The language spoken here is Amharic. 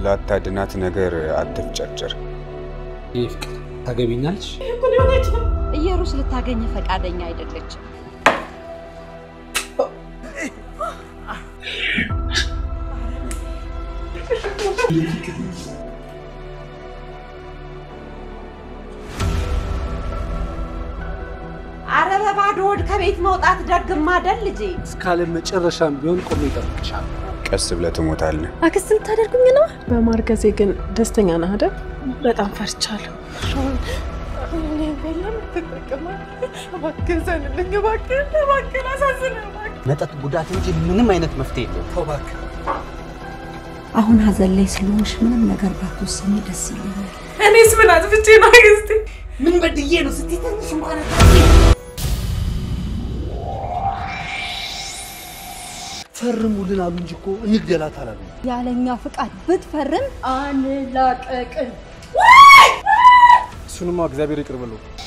ስላታድናት ነገር አትፍጨርጭር። ይህ ፍቅር ታገቢኛለች? እየሩስ ልታገኝ ፈቃደኛ አይደለችም። አረ በባዶ ሆድ ከቤት መውጣት ደግም አይደል ልጄ? እስካለ መጨረሻም ቢሆን ቆሜ እጠብቅሻለሁ። ቀስ ብለህ ትሞታለህ። አክስት ልታደርጉኝ ነው? በማርገዜ ግን ደስተኛ ነህ አይደል? በጣም ፈርቻለሁ። መጠጥ ጉዳት እንጂ ምንም አይነት መፍትሄ የለውም። ተው እባክህ። አሁን ሀዘን ላይ ስለሆንሽ ምንም ነገር ባትወስኝ ደስ ይለኛል። እኔስ ምን አጥፍቼ ነው አክስቴ? ምን በድዬ ነው ስትይ ትንሽ እንኳን ፈርሙልን አሉ እንጂ እኮ እንግደላት አላሉ። ያለኛ ፍቃድ ብትፈርም አንላቀቅም። እሱንማ እግዚአብሔር ይቅር ብሎ